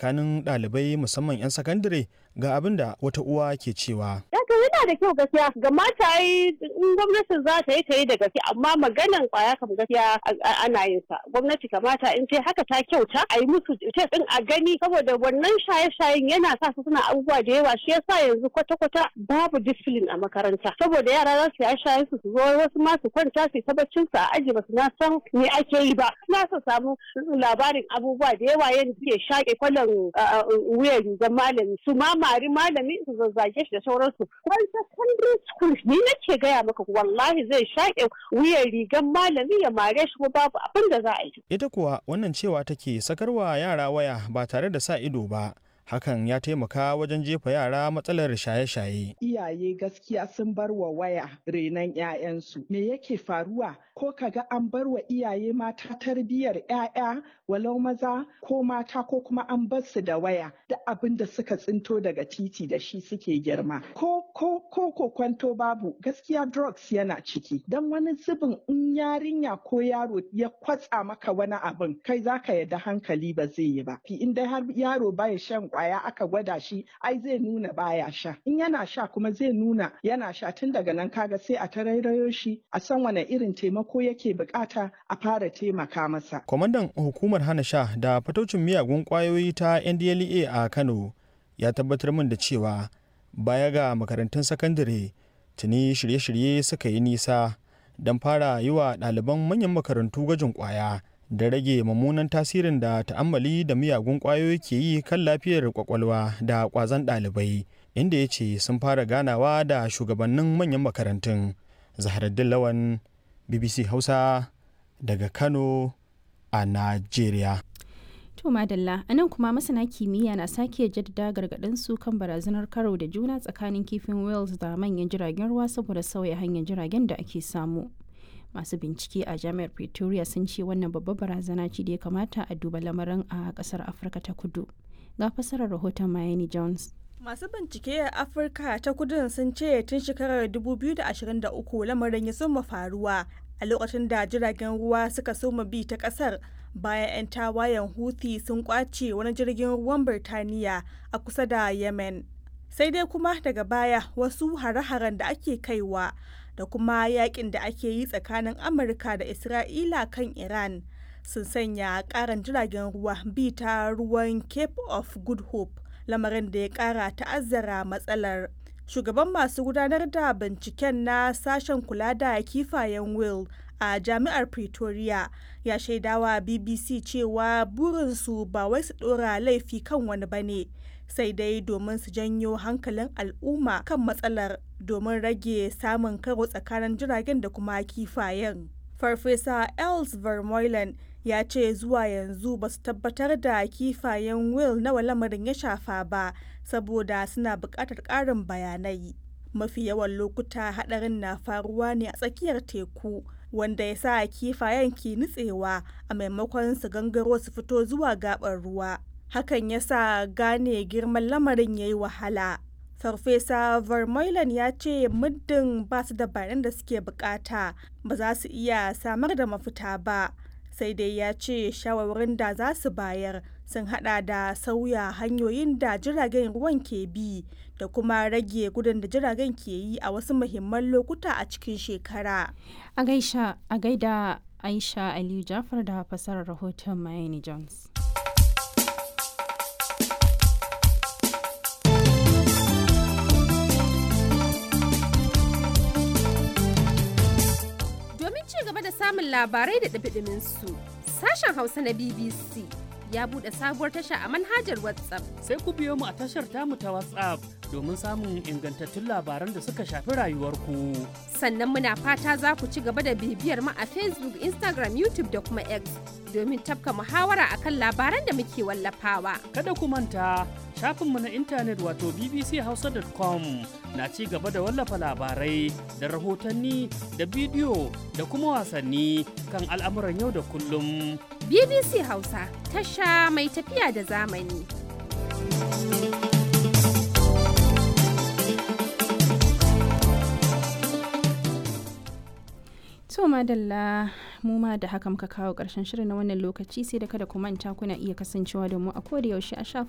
tsakanin ɗalibai musamman 'yan sakandare ga abin da wata uwa ke cewa. Daga yana da kyau gaskiya ga mata yi in gwamnatin za ta yi ta yi da gaske amma maganan kwaya kam gaskiya ana yin sa gwamnati kamata in ce haka ta kyauta a yi musu ce din a gani saboda wannan shaye-shayen yana sa su suna abubuwa da yawa shi yasa yanzu kwata-kwata babu discipline a makaranta saboda yara za su yi shayen su su zo wasu ma su kwanta su ta baccin su a aji ba su na san me ake yi ba suna su samu labarin abubuwa da yawa yadda suke shaƙe kwallon wuyan rigar malami su ma mari malami su zazzage shi da sauransu wani secondary school ni nake gaya maka wallahi zai shaƙe wuyan rigar malami ya mare shi ko babu abin da za a yi. Ita kuwa wannan cewa take sakarwa yara waya ba tare da sa ido ba. hakan ya taimaka wajen jefa yara matsalar shaye-shaye. Iyaye gaskiya sun bar wa waya renon 'ya'yansu. Me yake faruwa? Ko kaga an bar wa iyaye mata tarbiyyar 'ya'ya walau maza ko mata ko kuma an bar su da waya da abin da suka tsinto daga titi da shi suke girma. Ko ko ko ko kwanto babu gaskiya drugs yana ciki. Dan wani zubin in yarinya ko yaro ya kwatsa maka wani abin kai zaka yadda hankali ba zai yi ba. In dai har yaro baya shan kwaya aka gwada shi ai zai nuna baya sha in yana sha kuma zai nuna yana sha tun daga nan kaga sai a tarairayo shi a san wane irin taimako yake bukata a fara taimaka masa kwamandan hukumar hana sha da fataucin miyagun kwayoyi ta ndlea a kano ya tabbatar min da cewa baya ga makarantun sakandare tuni shirye-shirye suka yi nisa don fara yi wa ɗaliban manyan makarantu gwajin kwaya da rage mummunan tasirin da ta'ammali da miyagun ƙwayoyi ke yi kan lafiyar kwakwalwa da ƙwazon ɗalibai inda ya ce sun fara ganawa da shugabannin manyan makarantun zaharaddin lawan bbc hausa daga kano a najeriya To madalla a nan kuma masana kimiyya na sake jaddada gargaɗin su kan barazanar karo da juna tsakanin kifin wales da manyan jiragen ruwa saboda sauya hanyar jiragen da ake samu. masu bincike a jami'ar pretoria sun ce wannan babbar barazana ce da ya kamata a duba lamarin a kasar afirka ta kudu ga fasarar rahoton miami jones masu bincike a afirka ta kudun sun ce tun shekarar 2023 lamarin ya soma faruwa a lokacin da jiragen ruwa suka soma bi ta kasar bayan 'yan tawayen houthi sun kwace wani jirgin ruwan birtaniya a kusa da yemen sai dai kuma daga baya wasu hare-haren da ake kaiwa da kuma yakin da ake yi tsakanin amurka da isra'ila kan iran sun sanya karan jiragen ruwa bi ta ruwan cape of good hope lamarin da ya kara ta'azzara matsalar shugaban masu gudanar da binciken na sashen kula da kifayen will a jami'ar pretoria ya shaidawa bbc cewa burinsu ba wai su dora laifi kan wani bane sai dai domin su janyo hankalin al'umma kan matsalar domin rage samun karo tsakanin jiragen da kuma kifayen. Farfesa Els Vermeulen ya ce zuwa yanzu ba su tabbatar da kifayen Will nawa lamarin ya shafa ba saboda suna buƙatar ƙarin bayanai. Mafi yawan lokuta haɗarin na faruwa ne a tsakiyar teku wanda ya sa kifayen ke nutsewa a maimakon su gangaro su fito zuwa gaɓar ruwa. hakan ya sa gane girman lamarin ya yi wahala. Farfesa Vermeulen ya ce muddin ba su da bayanan da suke bukata ba za su iya samar da mafita ba. Sai dai ya ce shawarwarin da za su bayar sun hada da sauya hanyoyin da jiragen ruwan ke bi da kuma rage gudun da jiragen ke yi a wasu muhimman lokuta a cikin shekara. A gaida Aisha Aliyu Jafar da fasarar rahoton Miami Jones. samun labarai da ɗabiɗimin su. Sashen Hausa na BBC ya buɗe sabuwar tasha a manhajar WhatsApp. Sai ku biyo mu a tashar tamu ta WhatsApp domin samun ingantattun labaran da suka shafi rayuwarku. Sannan muna fata za ku ci gaba da bibiyar mu a Facebook, Instagram, YouTube da kuma X domin tafka muhawara akan labaran da muke wallafawa. Kada ku manta shafinmu na intanet wato bbchausa.com na ci gaba da wallafa labarai da rahotanni da bidiyo da kuma wasanni kan al'amuran yau da kullum. BBC Hausa tasha mai tafiya da zamani. To madalla mu ma da haka muka kawo ƙarshen shirin na wannan lokaci sai da kada ku manta kuna iya kasancewa da mu a koda yaushe a